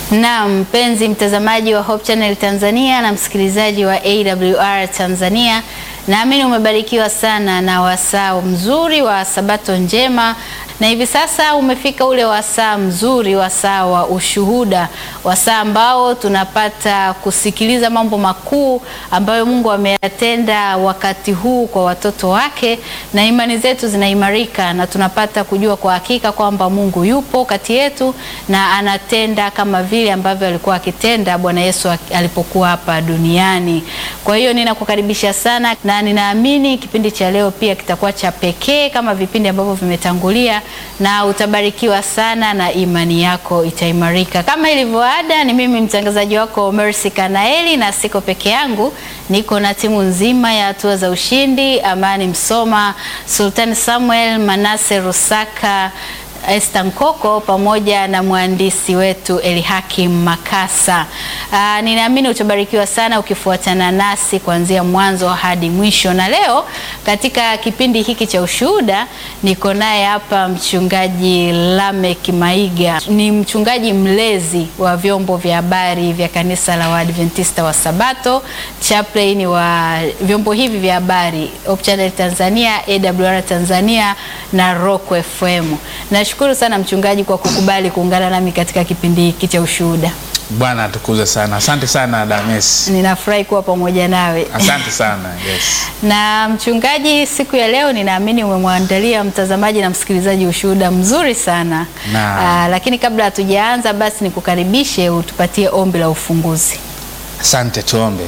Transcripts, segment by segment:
Na mpenzi mtazamaji wa Hope Channel Tanzania na msikilizaji wa AWR Tanzania, naamini umebarikiwa sana na wasaa mzuri wa Sabato njema, na hivi sasa umefika ule wasaa mzuri, wasaa wa ushuhuda, wasaa ambao tunapata kusikiliza mambo makuu ambayo Mungu ameyatenda wakati huu kwa watoto wake, na imani zetu zinaimarika na tunapata kujua kwa hakika kwamba Mungu yupo kati yetu na anatenda kama vile ambavyo alikuwa akitenda Bwana Yesu alipokuwa hapa duniani. Kwa hiyo ninakukaribisha sana na ninaamini kipindi cha leo pia kitakuwa cha pekee kama vipindi ambavyo vimetangulia, na utabarikiwa sana na imani yako itaimarika. Kama ilivyo ada, ni mimi mtangazaji wako Mercy Kanaeli, na siko peke yangu, niko na timu nzima ya hatua za ushindi, Amani Msoma, Sultan Samuel, Manase Rusaka Esther Nkoko pamoja na mwandishi wetu Elihakim Makasa. Aa, ninaamini utabarikiwa sana ukifuatana nasi kuanzia mwanzo hadi mwisho. Na leo katika kipindi hiki cha ushuhuda niko naye hapa mchungaji Lamek Maiga. Ni mchungaji mlezi wa vyombo vya habari vya kanisa la Waadventista wa Sabato, chaplain wa vyombo hivi vya habari Hope Channel Tanzania, AWR Tanzania na Rock FM. Nashukuru sana mchungaji kwa kukubali kuungana nami katika kipindi hiki cha ushuhuda. Bwana atukuze sana. Asante sana Dames. Ninafurahi kuwa pamoja nawe. Asante sana. Yes. Na mchungaji, siku ya leo ninaamini umemwandalia mtazamaji na msikilizaji ushuhuda mzuri sana. Na. Aa, lakini kabla hatujaanza basi nikukaribishe utupatie ombi la ufunguzi. Asante, tuombe.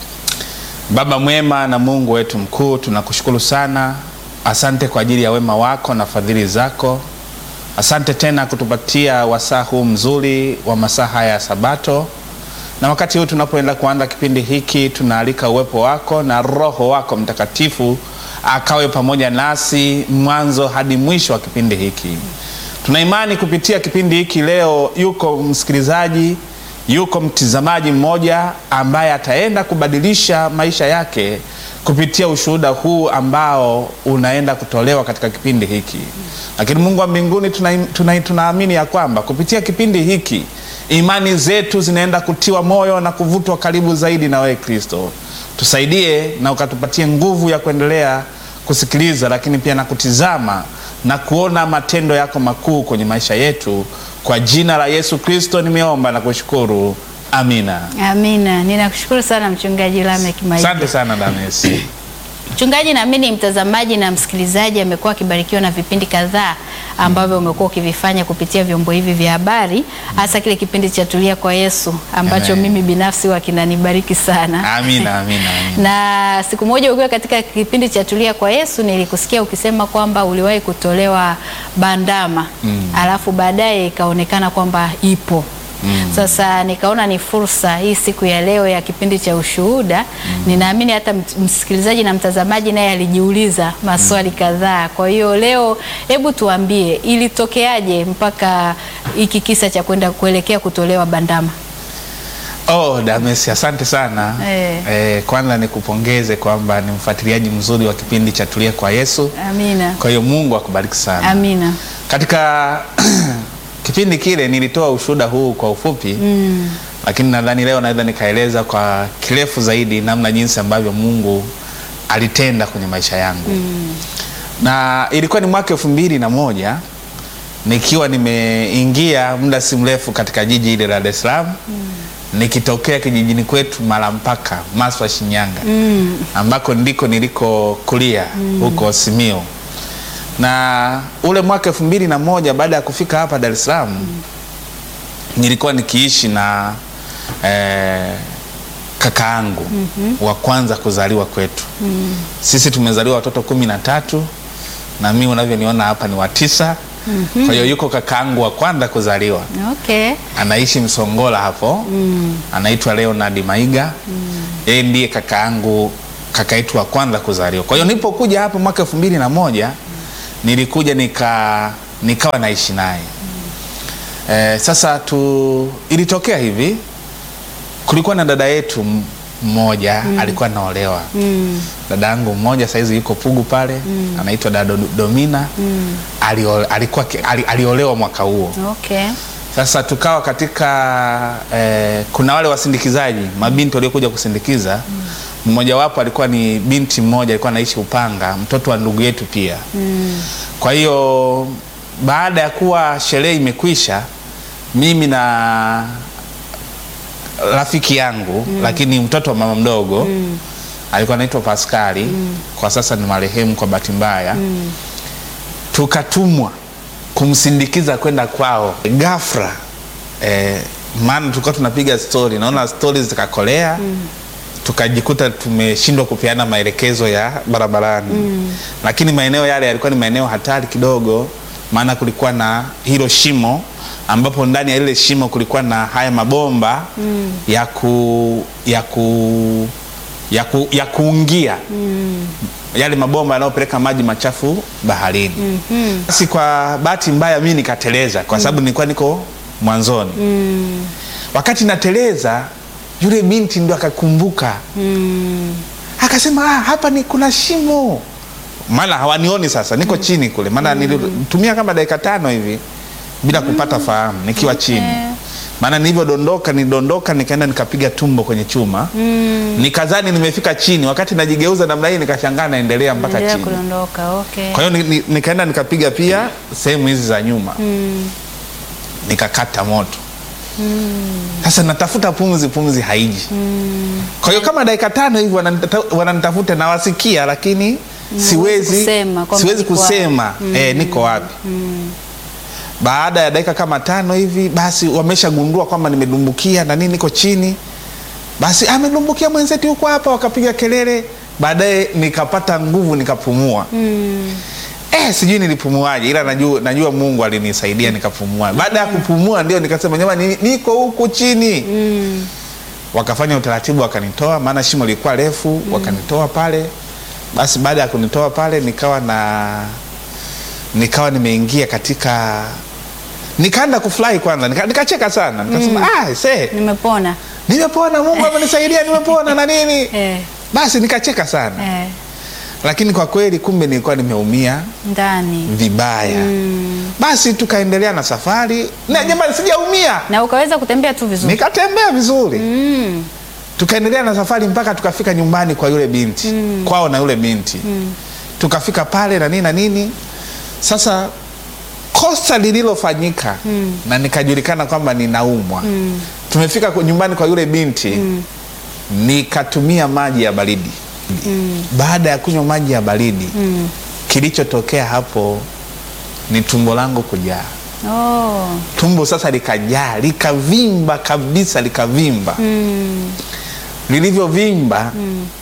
Baba mwema na Mungu wetu mkuu, tunakushukuru sana. Asante kwa ajili ya wema wako na fadhili zako. Asante tena kutupatia wasaa huu mzuri wa masaa haya ya Sabato, na wakati huu tunapoenda kuanza kipindi hiki, tunaalika uwepo wako na Roho wako Mtakatifu akawe pamoja nasi mwanzo hadi mwisho wa kipindi hiki. Tuna imani kupitia kipindi hiki leo, yuko msikilizaji, yuko mtizamaji mmoja ambaye ataenda kubadilisha maisha yake kupitia ushuhuda huu ambao unaenda kutolewa katika kipindi hiki. Lakini Mungu wa mbinguni, tunaamini tuna, tuna ya kwamba kupitia kipindi hiki imani zetu zinaenda kutiwa moyo na kuvutwa karibu zaidi na wewe Kristo. Tusaidie na ukatupatie nguvu ya kuendelea kusikiliza, lakini pia na kutizama na kuona matendo yako makuu kwenye maisha yetu. Kwa jina la Yesu Kristo nimeomba na kushukuru. Amina. Amina. Ninakushukuru sana mchungaji Lamek Maiga. Asante sana Dames. Mchungaji, naamini mtazamaji na msikilizaji amekuwa akibarikiwa na vipindi kadhaa ambavyo umekuwa ukivifanya kupitia vyombo hivi vya habari, hasa kile kipindi cha Tulia kwa Yesu ambacho Amen. mimi binafsi huwa kinanibariki sana. Amina, amina, amina. Na siku moja ukiwa katika kipindi cha Tulia kwa Yesu nilikusikia ukisema kwamba uliwahi kutolewa bandama alafu baadaye ikaonekana kwamba ipo sasa nikaona ni fursa hii siku ya leo ya kipindi cha ushuhuda. Ninaamini hata msikilizaji na mtazamaji naye alijiuliza maswali kadhaa. Kwa hiyo leo, hebu tuambie ilitokeaje mpaka hiki kisa cha kwenda kuelekea kutolewa bandama? Oh, Dames, asante sana Eh. Eh, kwanza nikupongeze kwamba ni mfuatiliaji mzuri wa kipindi cha Tulia kwa Yesu. Amina, Kwa hiyo Mungu akubariki sana. amina. Katika kipindi kile nilitoa ushuhuda huu kwa ufupi Mm. lakini nadhani leo naweza nikaeleza kwa kirefu zaidi namna jinsi ambavyo Mungu alitenda kwenye maisha yangu na ilikuwa ni mwaka elfu mbili na moja nikiwa nimeingia muda si mrefu katika jiji ile la Dar es Salaam nikitokea kijijini kwetu Malampaka Maswa Shinyanga ambako ndiko niliko kulia huko Simiyu na ule mwaka elfu mbili na moja baada ya kufika hapa Dar es Salaam nilikuwa nikiishi na eh, kakaangu wa kwanza kuzaliwa kwetu. Sisi tumezaliwa watoto kumi na tatu na mimi unavyoniona hapa ni wa tisa. Kwa hiyo yuko kakaangu wa kwanza kuzaliwa Okay. anaishi Msongola hapo anaitwa Leonard Maiga yeye ndiye kakaangu kaka yetu wa kwanza kuzaliwa. Kwa hiyo nilipokuja hapa mwaka elfu mbili na moja nilikuja nika nikawa naishi naye eh, sasa tu ilitokea hivi, kulikuwa na dada yetu m- mmoja alikuwa anaolewa dada yangu mmoja saizi yuko Pugu pale anaitwa dada Do- Domina alio, alikuwa ki- ali, aliolewa mwaka huo Okay. Sasa tukawa katika eh, kuna wale wasindikizaji mabinti waliokuja kusindikiza mmojawapo alikuwa ni binti mmoja alikuwa anaishi Upanga, mtoto wa ndugu yetu pia. Kwa hiyo baada ya kuwa sherehe imekwisha, mimi na rafiki yangu lakini mtoto wa mama mdogo alikuwa anaitwa Paskali, kwa sasa ni marehemu kwa bahati mbaya tukatumwa kumsindikiza kwenda kwao ghafla eh, maana tulikuwa tunapiga stori, naona stori zikakolea tukajikuta tumeshindwa kupeana maelekezo ya barabarani lakini maeneo yale yalikuwa ni maeneo hatari kidogo, maana kulikuwa na hilo shimo ambapo ndani ya lile shimo kulikuwa na haya mabomba ya ku, ya ku, ya ku, ya kuungia yale mabomba yanayopeleka maji machafu baharini. Basi kwa bahati mbaya mimi nikateleza kwa sababu nilikuwa niko mwanzoni. Wakati nateleza yule binti ndo akakumbuka akasema, ah, hapa ni kuna shimo, maana hawanioni sasa, niko chini kule, maana nilitumia kama dakika tano hivi bila kupata fahamu nikiwa chini maana nilivyodondoka nilidondoka nikaenda nikapiga tumbo kwenye chuma nikazani nimefika chini, wakati najigeuza namna hii nikashangaa naendelea mpaka Endelea chini. kudondoka. Okay. Kwa hiyo ni- ni- nikaenda nikapiga pia sehemu hizi za nyuma nikakata moto. Sasa natafuta pumzi, pumzi haiji. Kwa hiyo kama dakika tano hivi wananita- wananitafuta nawasikia, lakini siwezi kusema kwamba siwezi niko kusema eh, niko wapi. Baada ya dakika kama tano hivi, basi wameshagundua kwamba nimedumbukia na nini, niko chini. Basi amedumbukia mwenzetu huko hapa, wakapiga kelele. Baadaye nikapata nguvu, nikapumua. Eh, sijui nilipumuaje, ila najua, najua Mungu alinisaidia nikapumua. Baada ya kupumua ndio nikasema jamani, niko huku chini. Wakafanya utaratibu, wakanitoa, maana shimo lilikuwa refu, wakanitoa pale. Basi baada ya kunitoa pale, nikawa na nikawa nimeingia katika, nikaanza kufurahi kwanza, nika- nikacheka sana, nikasema ah, see, Nimepona. nimepona, Mungu amenisaidia, nimepona na nini. Eh, Basi nikacheka sana, eh, lakini kwa kweli kumbe nilikuwa nimeumia ndani. vibaya. Basi tukaendelea na safari na jamani, sijaumia, Na ukaweza kutembea tu vizuri. nikatembea vizuri. Mm. Tukaendelea na safari mpaka tukafika nyumbani kwa yule binti kwao na yule binti tukafika pale na nini na nini. Sasa kosa lililofanyika na nikajulikana kwamba ninaumwa. Tumefika kwa- nyumbani kwa yule binti nikatumia maji ya baridi. Baada ya kunywa maji ya baridi kilichotokea hapo ni tumbo langu kujaa. Oh. Tumbo sasa likajaa likavimba kabisa, likavimba lilivyovimba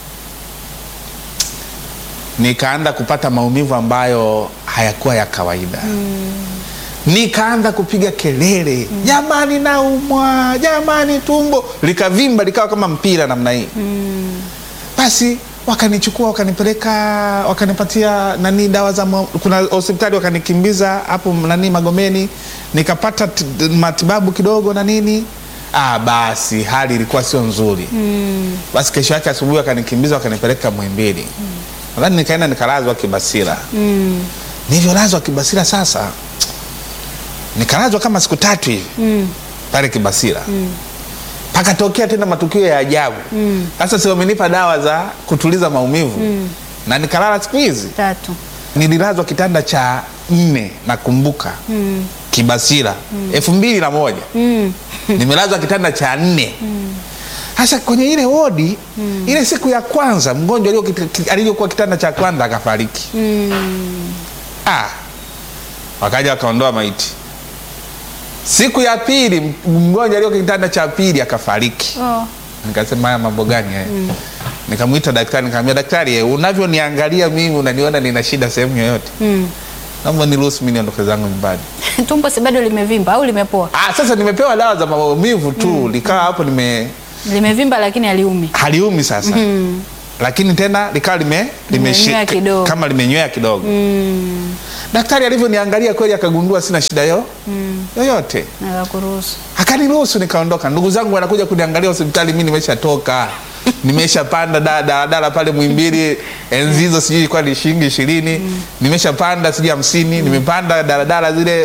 nikaanza kupata maumivu ambayo hayakuwa ya kawaida nikaanza kupiga kelele jamani, naumwa jamani, tumbo likavimba likawa kama mpira namna hii basi wakanichukua wakanipeleka wakanipatia nani dawa za ma- kuna hospitali wakanikimbiza hapo nani Magomeni nikapata t- matibabu kidogo na nini ah, basi hali ilikuwa sio nzuri basi kesho yake asubuhi wakanikimbiza wakanipeleka Muhimbili nadhani nikaenda nikalazwa Kibasira nilivyolazwa Kibasira sasa nikalazwa kama siku tatu hivi pale Kibasira pakatokea tena matukio ya ajabu sasa si wamenipa dawa za kutuliza maumivu na nikalala siku hizi Tatu. nililazwa kitanda cha nne nakumbuka Kibasira elfu mbili na moja nimelazwa kitanda cha nne sasa kwenye ile wodi ile siku ya kwanza mgonjwa alio kit- aliyokuwa kitanda cha kwanza akafariki ah, wakaja wakaondoa maiti siku ya pili m- mgonjwa alio kitanda cha pili akafariki Oh. nikasema haya mambo gani haya nikamwita daktari nikamwambia daktari eh, unavyoniangalia mimi unaniona nina shida sehemu yoyote Mm. naomba niruhusu mimi niondoke zangu nyumbani Tumbo si bado limevimba au limepoa? ah, sasa nimepewa dawa za maumivu tu likawa hapo nime Limevimba lakini haliumi. haliumi sasa lakini tena likawa lime, limeshi- Limenywea kidogo. kama limenywea kidogo daktari alivyoniangalia kweli akagundua sina shida yo yoyote Na kuruhusu. akaniruhusu nikaondoka. Ndugu zangu wanakuja kuniangalia hospitali, mi nimeshatoka nimeshapanda da- daladala pale Mwimbili, enzi hizo sijui ilikuwa ni shilingi ishirini nimeshapanda sijui hamsini nimepanda daladala zile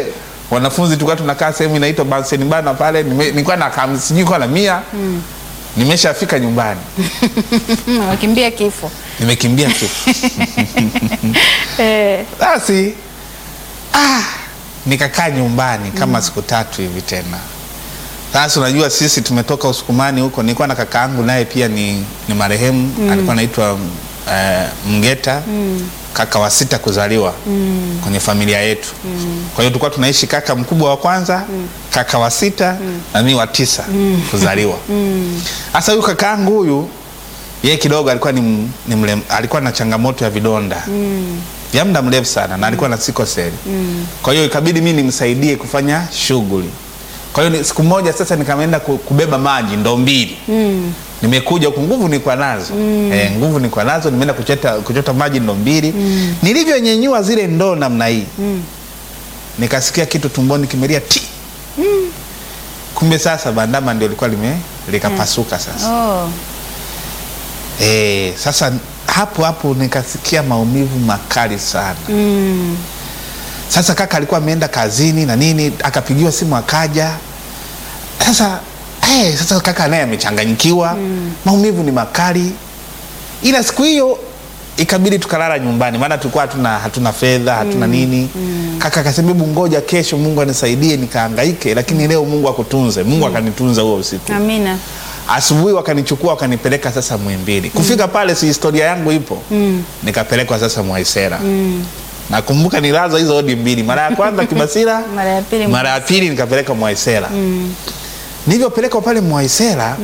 wanafunzi tulikuwa tunakaa sehemu inaitwa Bunsen Bana pale, nime- nilikuwa na kam- sijui nilikuwa na mia nimeshafika nyumbani, wakimbia kifo nimekimbia kifo. eh, Basi ah, nikakaa nyumbani kama siku tatu hivi tena. Sasa unajua sisi tumetoka Usukumani huko, nilikuwa na kaka yangu naye pia ni, ni marehemu alikuwa anaitwa eh, Mgeta kaka wa sita kuzaliwa kwenye familia yetu. Kwa hiyo tulikuwa tunaishi kaka mkubwa wa kwanza, kaka wa sita na mimi wa tisa kuzaliwa. Sasa huyu kaka yangu huyu yeye kidogo alikuwa ni, m- ni mlem, alikuwa na changamoto ya vidonda vya muda mrefu sana na alikuwa na sikoseli. Kwa hiyo ikabidi mimi nimsaidie kufanya shughuli. Kwa hiyo ni- siku moja sasa nikaenda ku- kubeba maji ndoo mbili nimekuja huku nguvu nilikuwa nazo eh, nguvu nilikuwa nazo nimeenda kuchota, kuchota maji ndoo mbili nilivyonyenyua zile ndoo namna hii nikasikia kitu tumboni kimelia ti kumbe sasa bandama ndio likuwa lime likapasuka sasa oh, Eh, sasa hapo hapo nikasikia maumivu makali sana. mm, Sasa kaka alikuwa ameenda kazini na nini, akapigiwa simu akaja. Sasa eh, sasa kaka naye amechanganyikiwa, maumivu ni makali, ila siku hiyo ikabidi tukalala nyumbani, maana tulikuwa hatuna hatuna fedha hatuna nini. Kaka akasema hebu ngoja kesho Mungu anisaidie nikahangaike, lakini leo Mungu akutunze. Mungu akanitunza huo usiku. amina Asubuhi wakanichukua wakanipeleka sasa Muhimbili. Kufika pale, si historia yangu ipo, nikapelekwa sasa Mwaisera. Nakumbuka nilazwa hizo odi mbili, mara ya kwanza Kibasira, mara ya pili mara ya pili nikapelekwa Mwaisera. Nilivyopelekwa pale Mwaisera,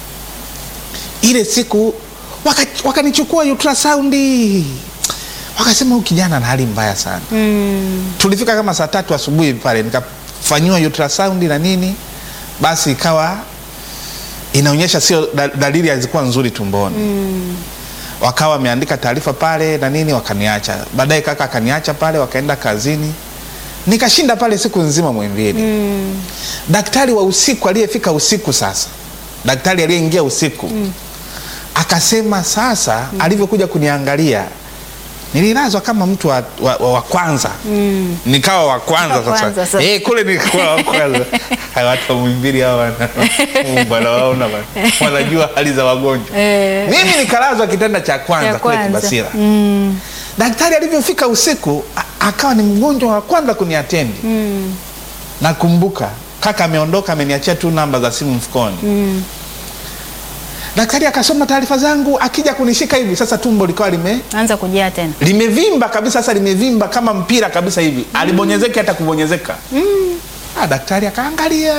ile siku waka- wakanichukua ultrasound, wakasema huyu kijana ana hali mbaya sana mm, tulifika kama saa tatu asubuhi pale nikafanyiwa ultrasound na nini, basi ikawa inaonyesha sio da- dalili hazikuwa nzuri tumboni wakawa wameandika taarifa pale na nini, wakaniacha. Baadaye kaka akaniacha pale, wakaenda kazini, nikashinda pale siku nzima Muhimbili. mm, Daktari wa usiku aliyefika usiku sasa, daktari aliyeingia usiku akasema sasa, alivyokuja kuniangalia nililazwa kama mtu wa, wa, wa, wa kwanza mm. nikawa wa kwanza Wa kwanza sasa sasa. eh, kule nilikuwa wa kwanza. Hawa watu wa Muhimbili hawa wana- Mungu anawaona bana. wanajua hali za wagonjwa. Eh. Mimi nikalazwa kitanda cha kwanza Ya kule kwanza. Kibasira. Mm, Daktari alivyofika usiku a- akawa ni mgonjwa wa kwanza kuniatendi. mm, Nakumbuka kaka ameondoka, ameniachia tu namba za simu mfukoni. mm. Daktari akasoma taarifa zangu, akija kunishika hivi sasa, tumbo likawa lime anza kujaa tena limevimba kabisa, sasa limevimba kama mpira kabisa hivi, alibonyezeki hata kubonyezeka. Ah, daktari akaangalia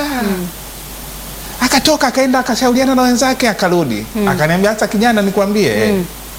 akatoka akaenda akashauriana na wenzake akarudi akaniambia, sasa kijana, nikwambie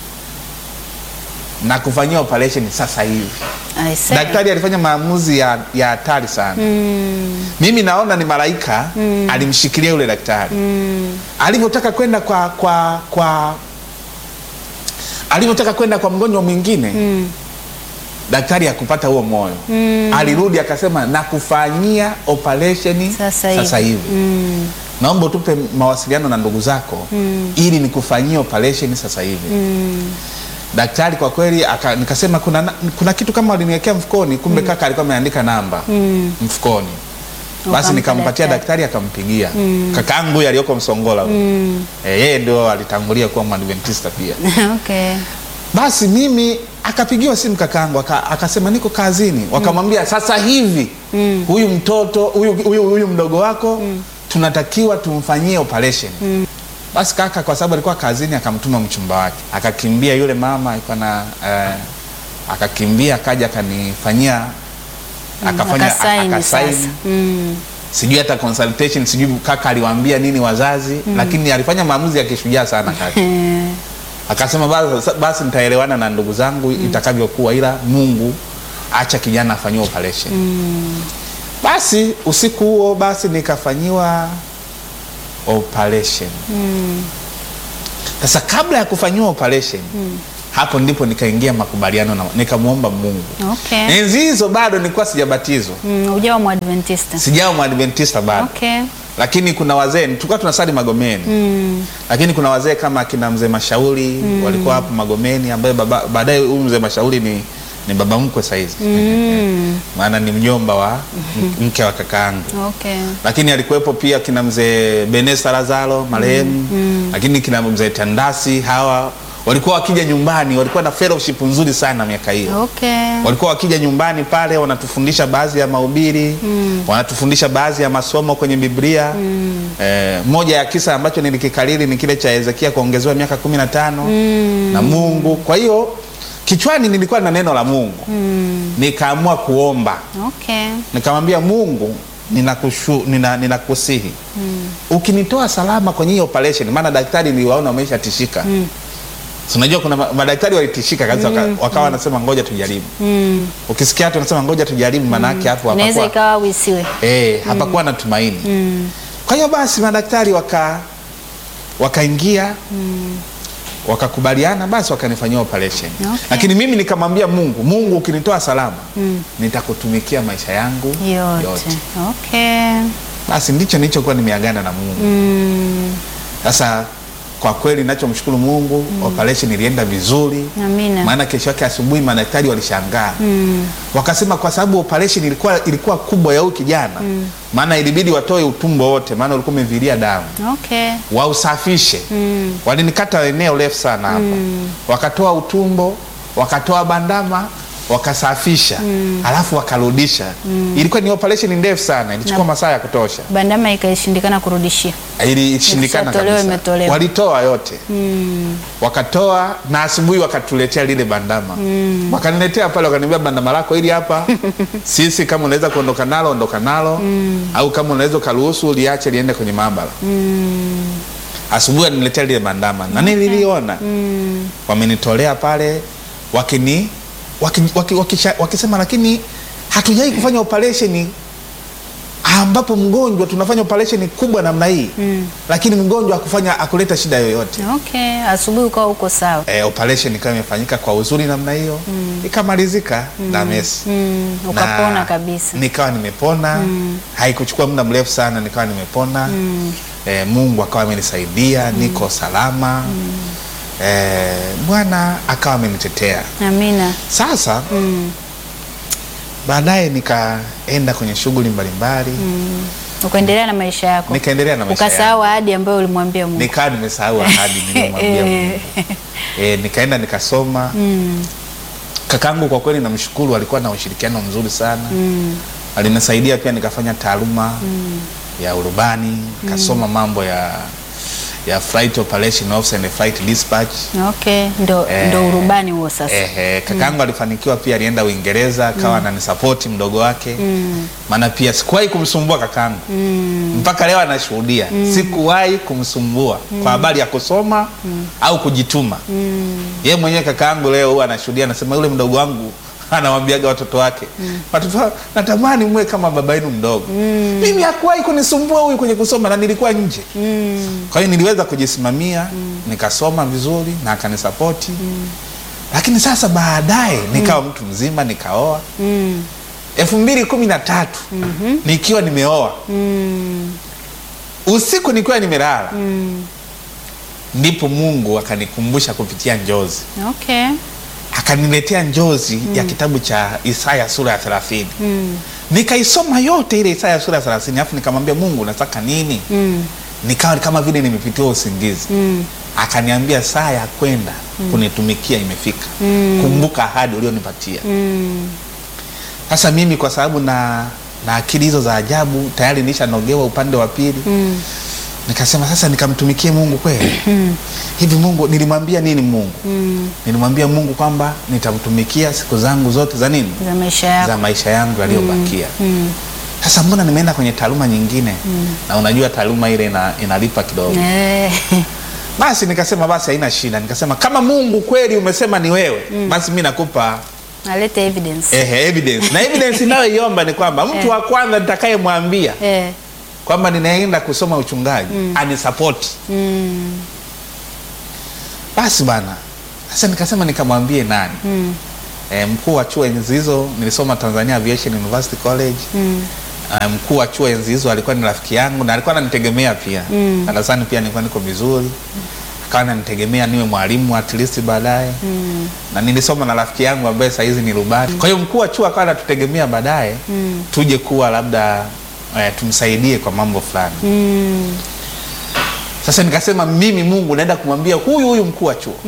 na kufanyia operation sasa hivi. I say. Daktari alifanya maamuzi ya ya hatari sana. Mm, Mimi naona ni malaika alimshikilia yule daktari mm, alivyotaka kwenda kwa kwa kwa alivyotaka kwenda kwa mgonjwa mwingine mm, daktari hakupata huo moyo Mm. alirudi akasema nakufanyia operesheni sasa hivi, sasa hivi. Mm, naomba utupe mawasiliano na ndugu zako Mm. ili nikufanyie operesheni sasa hivi mm, daktari kwa kweli aka, nikasema kuna, na- kuna kitu kama waliniwekea mfukoni kumbe kaka alikuwa ameandika namba mm. mfukoni basi Ukampa nikampatia daktari. daktari akampigia kakaangu huyu aliyoko msongola huyu. Mm. Eh, yeye ndio alitangulia kuwa mwadventista pia okay. basi mimi akapigiwa simu kakaangu aka, akasema niko kazini wakamwambia sasa hivi Mm. huyu mtoto huyu, huyu, huyu mdogo wako tunatakiwa tumfanyie operation basi kaka kwa sababu alikuwa kazini akamtuma mchumba wake akakimbia yule mama alikuwa na eh, akakimbia akaja akanifanyia akafanya Akasaini akasaini sasa. Mm, sijui hata consultation sijui kaka aliwaambia nini wazazi lakini alifanya maamuzi ya kishujaa sana kaka eh, akasema basi, basi nitaelewana na ndugu zangu itakavyokuwa, ila Mungu acha kijana afanyiwe operation. Basi usiku huo basi nikafanyiwa operation. mm, Sasa kabla ya kufanyiwa operation hapo ndipo nikaingia makubaliano na nikamwomba Mungu. okay. Enzi hizo bado nilikuwa sijabatizwa, Mm, ujawa mwadventista sijawa mwadventista bado okay. lakini kuna wazee tulikuwa tunasali Magomeni mm, lakini kuna wazee kama akina mzee Mashauri walikuwa hapo Magomeni, ambaye baba- baadaye huyu mzee Mashauri ni, ni baba mkwe saizi Mm. maana ni mjomba wa mke wa kakaangu Okay. lakini alikuwepo pia kina mzee Benesa Lazaro marehemu lakini kina mzee Tandasi hawa walikuwa wakija nyumbani walikuwa na fellowship nzuri sana miaka hiyo Okay. walikuwa wakija nyumbani pale wanatufundisha baadhi ya mahubiri wanatufundisha baadhi ya masomo kwenye Biblia eh, moja ya kisa ambacho nilikikariri ni kile cha Hezekia kuongezewa miaka kumi na tano na Mungu kwa hiyo kichwani nilikuwa na neno la Mungu nikaamua kuomba Okay. nikamwambia Mungu ninakushu, nina, ninakusihi ukinitoa salama kwenye hii operation, maana daktari niliwaona wameshatishika mm. unajua kuna ma- madaktari walitishika kabisa waka, wakawa wanasema ngoja tujaribu Mm. ukisikia watu wanasema ngoja tujaribu maana yake hapo Inaweza hapakuwa ikawa wisiwe. eh, hapakuwa na tumaini kwa hiyo basi madaktari waka wakaingia wakakubaliana basi wakanifanyia operation Okay. lakini mimi nikamwambia Mungu Mungu ukinitoa salama nitakutumikia maisha yangu Yote. yote. Okay. basi ndicho nilichokuwa nimeagana na Mungu Mm. sasa kwa kweli nachomshukuru Mungu operation ilienda vizuri Amina. maana kesho yake asubuhi madaktari walishangaa Mm. wakasema kwa sababu operation ilikuwa, ilikuwa kubwa ya huyu kijana maana ilibidi watoe utumbo wote maana ulikuwa umevilia damu Okay. wausafishe Mm. walinikata eneo refu sana hapa wakatoa utumbo wakatoa bandama wakasafisha alafu wakarudisha ilikuwa ni operation ndefu sana ilichukua masaa ya kutosha Bandama ikaishindikana kurudishia. ilishindikana Ikishatolewa, kabisa imetolewa. walitoa yote Mm. wakatoa na asubuhi wakatuletea lile bandama wakaniletea pale wakaniambia bandama lako hili hapa sisi kama unaweza kuondoka nalo ondoka nalo au kama unaweza ukaruhusu liache liende kwenye maabara asubuhi aliniletea lile bandama na nililiona Mm. wamenitolea pale wakini waki, waki, wakisha, wakisema lakini hatujai kufanya operation ambapo mgonjwa tunafanya operation kubwa namna hii Mm. lakini mgonjwa akufanya akuleta shida yoyote Okay. Asubuhi ukawa uko sawa. e, operation ikawa imefanyika kwa uzuri namna hiyo ikamalizika na mesi Mm. Na Ukapona kabisa. nikawa nimepona haikuchukua muda mrefu sana nikawa nimepona e, mungu akawa amenisaidia niko salama e, bwana akawa amenitetea Amina. sasa Mm. baadaye nikaenda kwenye shughuli mbalimbali Mm. Ukaendelea na maisha yako. nikaendelea na maisha yangu. Ukasahau ahadi ambayo ulimwambia Mungu. nikawa nimesahau ahadi niliyomwambia Mungu. Eh. e, nikaenda nikasoma Mm. kakangu kwa kweli namshukuru alikuwa na ushirikiano mzuri sana Mm. alinisaidia pia nikafanya taaluma ya urubani nikasoma mambo ya ya flight operation officer and flight dispatch Okay. Ndo, Eh. ndo urubani huo sasa. Ehe, kakangu alifanikiwa pia, alienda Uingereza akawa ananisapoti mdogo wake, maana pia sikuwahi kumsumbua kakangu mpaka leo anashuhudia, sikuwahi kumsumbua kwa habari ya kusoma au kujituma. Yeye mwenyewe kakangu leo huwa anashuhudia, anasema yule mdogo wangu anawambiaga watoto wake watoto wangu, natamani mwe kama baba yenu mdogo. Mimi hakuwahi kunisumbua huyu kwenye kusoma na nilikuwa nje kwa hiyo niliweza kujisimamia nikasoma vizuri na akanisapoti lakini sasa baadaye nikawa mtu mzima nikaoa Mm. elfu mbili kumi na tatu nikiwa nimeoa Mm. usiku nikiwa nimelala Mm. ndipo mungu akanikumbusha kupitia njozi Okay. akaniletea njozi ya kitabu cha isaya sura ya thelathini Mm. nikaisoma yote ile isaya sura ya thelathini alafu nikamwambia mungu nataka nini Mm. nikawa kama vile nimepitiwa usingizi Mm. akaniambia saa ya kwenda kunitumikia imefika kumbuka ahadi ulionipatia Mm. sasa mimi kwa sababu na na akili hizo za ajabu tayari nilishanogewa upande wa pili Mm. nikasema sasa nikamtumikie mungu kweli hivi mungu nilimwambia nini mungu Mm. nilimwambia mungu kwamba nitamtumikia siku zangu zote za nini Za maisha yako. za maisha yangu yaliyobakia Mm. sasa mbona nimeenda kwenye taaluma nyingine na unajua taaluma ile ina, inalipa kidogo Eh. basi nikasema basi haina shida nikasema kama mungu kweli umesema ni wewe basi mi nakupa Alete evidence. ehe, evidence na evidence inayoiomba ni kwamba mtu wa kwanza nitakayemwambia Eh. kwamba ninaenda kusoma uchungaji anisapoti Mm. basi bana sasa nikasema nikamwambie nani Mm. e, mkuu wa chuo enzi hizo nilisoma tanzania aviation university college Mm. Uh, mkuu wa chuo enzi hizo alikuwa ni rafiki yangu na alikuwa ananitegemea pia Mm. darasani pia nilikuwa niko vizuri akawa ananitegemea niwe mwalimu at least baadaye na nilisoma na rafiki yangu ambaye saa hizi ni rubani. Kwa hiyo mkuu wa chuo akawa anatutegemea baadaye tuje kuwa labda eh, tumsaidie kwa mambo fulani. Sasa nikasema mimi Mungu naenda kumwambia huyu huyu mkuu wa chuo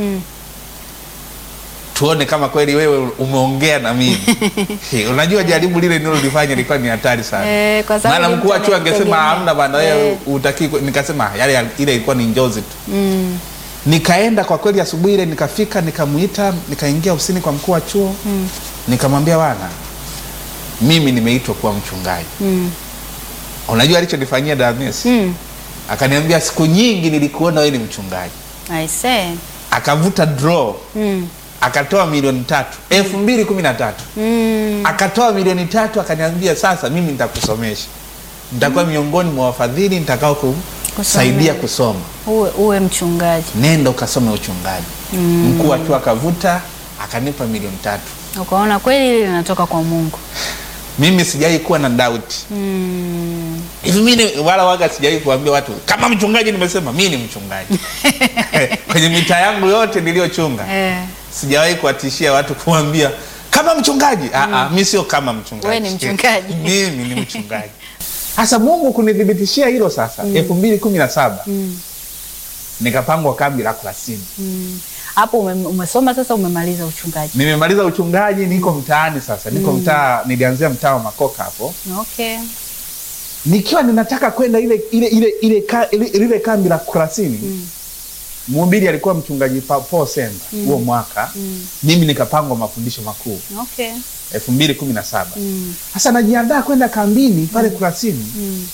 tuone kama kweli wewe umeongea na mimi. He, Unajua jaribu lile nilolifanya lilikuwa ni hatari sana. Eh, kwa sababu Maana mkuu wa mtu chuo angesema anakutegemea. hamna bana wewe Eh. utaki nikasema yale ile ilikuwa ni njozi tu. Nikaenda kwa kweli asubuhi ile nikafika nikamuita nikaingia ofisini kwa mkuu wa chuo nikamwambia bwana mimi nimeitwa kuwa mchungaji. Unajua alichonifanyia Dames? Mm. Akaniambia siku nyingi nilikuona wewe ni mchungaji. I say. Akavuta draw Mm. akatoa milioni tatu elfu mbili kumi na tatu Mm. akatoa milioni tatu akaniambia sasa mimi nitakusomesha nitakuwa miongoni mwa wafadhili nitakao kusaidia kusoma Uwe, uwe mchungaji. nenda ukasome uchungaji mkuu wa chuo akavuta akanipa milioni tatu Ukaona kweli hili linatoka kwa Mungu. mimi sijai kuwa na doubt Mm. hivi mimi wala waga sijai kuambia watu kama mchungaji nimesema mi ni mchungaji kwenye mitaa yangu yote niliyochunga Eh. sijawahi kuwatishia watu kuambia kama mchungaji mm. mi sio kama mchungaji Wewe ni mchungaji. mimi ni mchungaji sasa mungu kunithibitishia hilo sasa elfu mbili kumi na saba nikapangwa kambi la kurasini Mm. Hapo ume, umesoma sasa umemaliza uchungaji. nimemaliza uchungaji niko mtaani sasa niko mtaa nilianzia mtaa wa makoka hapo Okay. nikiwa ninataka kwenda ile ile ile ile, ka, ile, ile kambi la kurasini mhubiri alikuwa mchungaji Pa- Paul Semba huo mwaka mimi nikapangwa mafundisho makuu Okay. elfu mbili kumi na saba Mm. sasa najiandaa kwenda kambini pale kurasini Mm.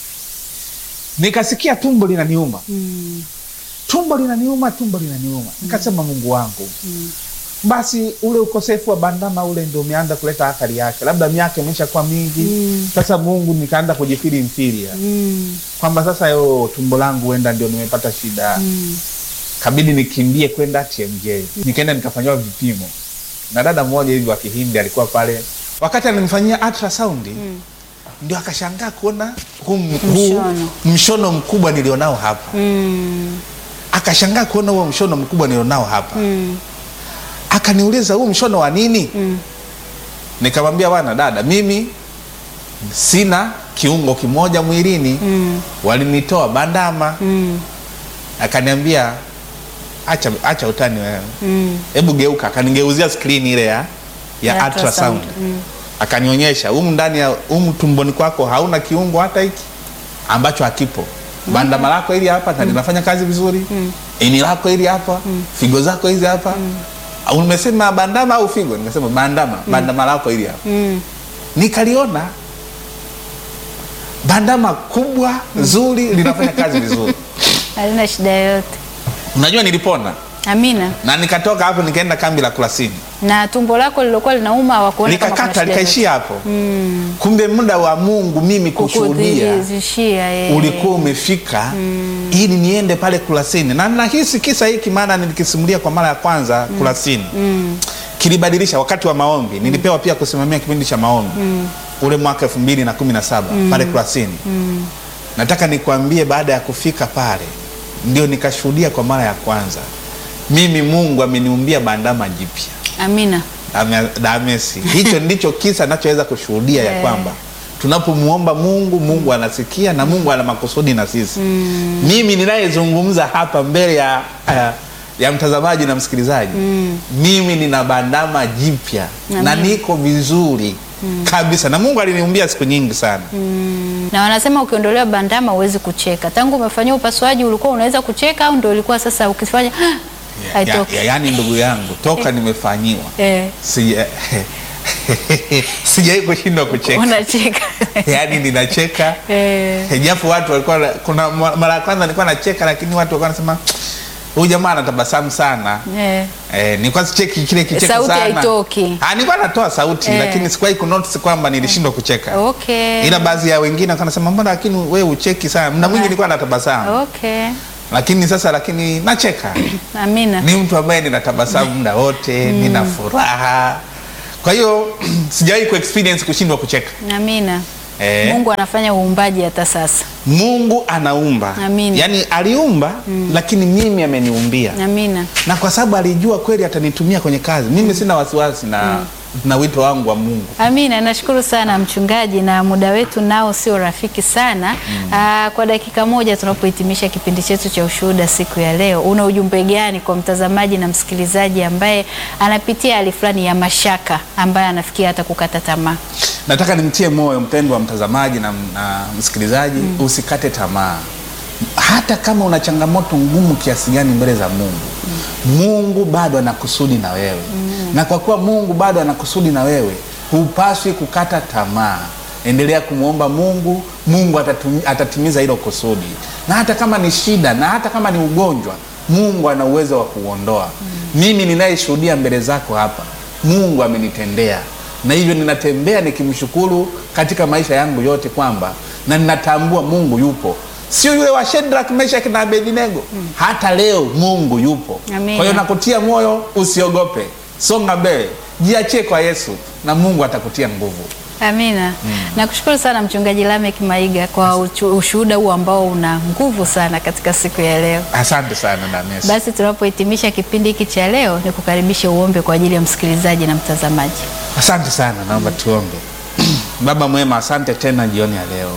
nikasikia tumbo linaniuma Mm. tumbo linaniuma tumbo linaniuma nikasema mungu wangu basi ule ukosefu wa bandama ule ndio umeanza kuleta athari yake labda miaka imeshakuwa mingi Mm. sasa mungu nikaanza kujifiri mfiria Mm. kwamba sasa yo tumbo langu huenda ndio nimepata shida Mm. kabidi nikimbie kwenda tmj nikaenda nikafanyiwa vipimo na dada mmoja hivi wa kihindi alikuwa pale wakati ananifanyia ultrasound ndio akashangaa kuona huu, huu Mshono. mshono mkubwa nilionao hapa Mm. akashangaa kuona huo mshono mkubwa nilionao hapa Mm. akaniuliza huu mshono wa nini Mm. nikamwambia bwana dada mimi sina kiungo kimoja mwilini Mm. walinitoa bandama Mm. akaniambia acha, acha utani wewe Mm. hebu geuka akanigeuzia skrini ile ya, ya Ya ultrasound ultrasound, mm. akanionyesha humu ndani ya humu tumboni kwako hauna kiungo hata hiki ambacho hakipo bandama lako hili hapa na linafanya kazi vizuri ini lako hili hapa figo zako hizi hapa Au umesema bandama au figo nimesema bandama bandama lako hili hapa Mm. nikaliona bandama kubwa zuri linafanya kazi vizuri Halina shida yoyote. unajua nilipona Amina. na nikatoka hapo nikaenda kambi la kurasini Na tumbo lako lilokuwa linauma hawakuona kama kuna likakata shida yoyote. likaishia hapo kumbe muda wa mungu mimi kushuhudia Kukudhihirishia, eh. ulikuwa umefika ili niende pale kurasini na nahisi kisa hiki maana nilikisimulia kwa mara ya kwanza kurasini kilibadilisha wakati wa maombi nilipewa pia kusimamia kipindi cha maombi ule mwaka elfu mbili na kumi na saba pale kurasini nataka nikuambie baada ya kufika pale ndio nikashuhudia kwa mara ya kwanza mimi mungu ameniumbia bandama jipya Amina. Dame- damesi hicho ndicho kisa nachoweza kushuhudia ya Eh. kwamba tunapomwomba mungu mungu anasikia na mungu ana makusudi na sisi mimi ninayezungumza hapa mbele ya, ya, ya mtazamaji na msikilizaji mimi nina bandama jipya na Amen. niko vizuri kabisa na mungu aliniumbia siku nyingi sana Na wanasema ukiondolewa bandama huwezi kucheka. Tangu umefanyiwa upasuaji ulikuwa unaweza kucheka au ndio ulikuwa sasa ukifanya ya, haitoki? ya, yaani ndugu yangu toka nimefanyiwa Eh, sija sijai kushindwa kucheka unacheka. yaani ninacheka Eh, japo watu walikuwa kuna mara ya kwanza nilikuwa nacheka lakini watu walikuwa wanasema huyu jamaa anatabasamu sana eh. Eh, nilikuwa sicheki kile kicheko Sauti sana. haitoki. Ah, nilikuwa natoa sauti Eh. lakini sikuwahi kunotice kwamba nilishindwa kucheka. Okay. Ila baadhi ya wengine walikuwa wanasema mbona lakini wewe ucheki sana. Muda mwingi nilikuwa natabasamu. Okay. Lakini sasa lakini nacheka. Amina. Ni mtu ambaye ninatabasamu muda wote, nina furaha. Kwa hiyo sijawahi ku experience kushindwa kucheka. Amina. Eh. Mungu anafanya uumbaji hata sasa. Mungu anaumba, Amina. yaani aliumba lakini mimi ameniumbia Amina. na kwa sababu alijua kweli atanitumia kwenye kazi, mimi sina wasiwasi na, na wito wangu wa Mungu. Amina, nashukuru sana mchungaji, na muda wetu nao sio rafiki sana. Aa, kwa dakika moja tunapohitimisha kipindi chetu cha ushuhuda siku ya leo, una ujumbe gani kwa mtazamaji na msikilizaji ambaye anapitia hali fulani ya mashaka, ambaye anafikia hata kukata tamaa? Nataka nimtie moyo mpendwa wa mtazamaji na, na msikilizaji, usikate tamaa hata kama una changamoto ngumu kiasi gani mbele za Mungu. Mungu bado ana kusudi na wewe, na kwa kuwa Mungu bado ana kusudi na wewe, hupaswi kukata tamaa. Endelea kumwomba Mungu, Mungu atatumi- atatimiza hilo kusudi, na hata kama ni shida na hata kama ni ugonjwa, Mungu ana uwezo wa kuondoa. Mimi ninayeshuhudia mbele zako hapa, Mungu amenitendea na hivyo ninatembea nikimshukuru katika maisha yangu yote kwamba na ninatambua Mungu yupo, sio yule wa Shadrach, Meshach na Abednego. Hata leo Mungu yupo. Amina. Kwa hiyo nakutia moyo, usiogope, songa mbele, jiachie kwa Yesu na Mungu atakutia nguvu. Amina. Nakushukuru sana mchungaji Lamek Maiga kwa uchu- ushuhuda huu ambao una nguvu sana katika siku ya leo. Asante sana Danes. Basi tunapohitimisha kipindi hiki cha leo, ni kukaribisha uombe kwa ajili ya msikilizaji na mtazamaji. Asante sana, naomba tuombe. Baba mwema, asante tena jioni ya leo,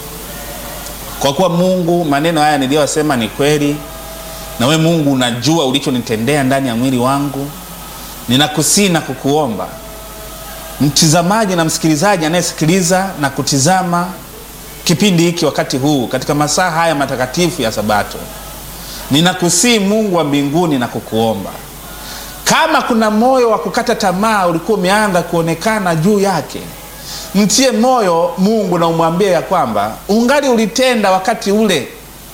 kwa kuwa Mungu, maneno haya niliyosema ni kweli, na we Mungu unajua ulichonitendea ndani ya mwili wangu. Ninakusii na kukuomba mtizamaji na msikilizaji anayesikiliza na kutizama kipindi hiki wakati huu katika masaa haya matakatifu ya Sabato, ninakusii Mungu wa mbinguni na kukuomba kama kuna moyo wa kukata tamaa ulikuwa umeanza kuonekana juu yake, mtie moyo Mungu na umwambie ya kwamba ungali ulitenda wakati ule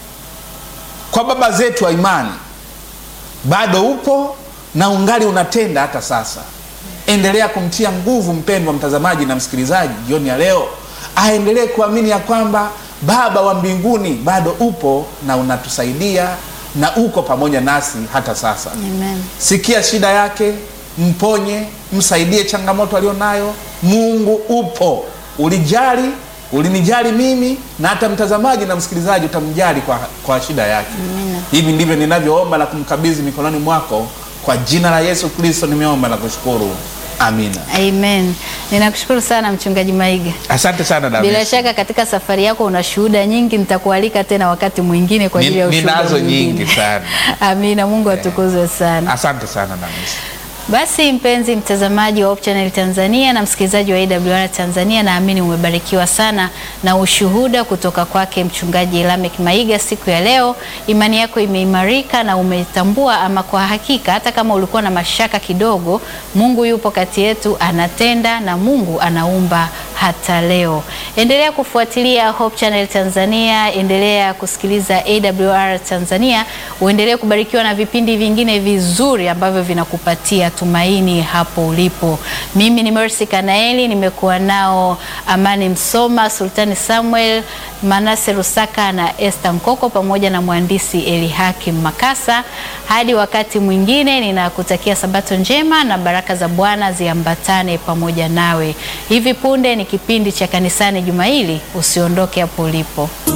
kwa baba zetu wa imani, bado upo na ungali unatenda hata sasa. Endelea kumtia nguvu mpendwa mtazamaji na msikilizaji jioni ya leo, aendelee kuamini ya kwamba Baba wa mbinguni bado upo na unatusaidia na uko pamoja nasi hata sasa. Amen. Sikia shida yake, mponye, msaidie changamoto alionayo. Mungu upo, ulijali, ulinijali mimi na hata mtazamaji na msikilizaji utamjali kwa, kwa shida yake. Hivi ndivyo ninavyoomba na kumkabidhi mikononi mwako kwa jina la Yesu Kristo nimeomba na kushukuru, amina. Amen. Ninakushukuru sana mchungaji Maiga. Asante sana David. Bila shaka katika safari yako una shuhuda nyingi, nitakualika tena wakati mwingine kwa ajili ya Ni- ushuhuda ninazo mwingine. nyingi sana. Amina. Mungu atukuzwe sana. Asante sana David. Basi mpenzi mtazamaji wa Hope Channel Tanzania na msikilizaji wa AWR Tanzania, naamini umebarikiwa sana na ushuhuda kutoka kwake mchungaji Lamek Maiga siku ya leo. Imani yako imeimarika na umetambua ama kwa hakika, hata kama ulikuwa na mashaka kidogo, Mungu yupo kati yetu, anatenda na Mungu anaumba hata leo. Endelea kufuatilia Hope Channel Tanzania, endelea kusikiliza AWR Tanzania, uendelee kubarikiwa na vipindi vingine vizuri ambavyo vinakupatia tumaini hapo ulipo. Mimi ni Mercy Kanaeli, nimekuwa nao Amani Msoma, Sultani Samuel, Manase Rusaka na Esther Nkoko pamoja na mhandisi Elihakim Makasa. Hadi wakati mwingine, ninakutakia sabato njema na baraka za Bwana ziambatane pamoja nawe. Hivi punde ni kipindi cha kanisani juma hili, usiondoke hapo ulipo.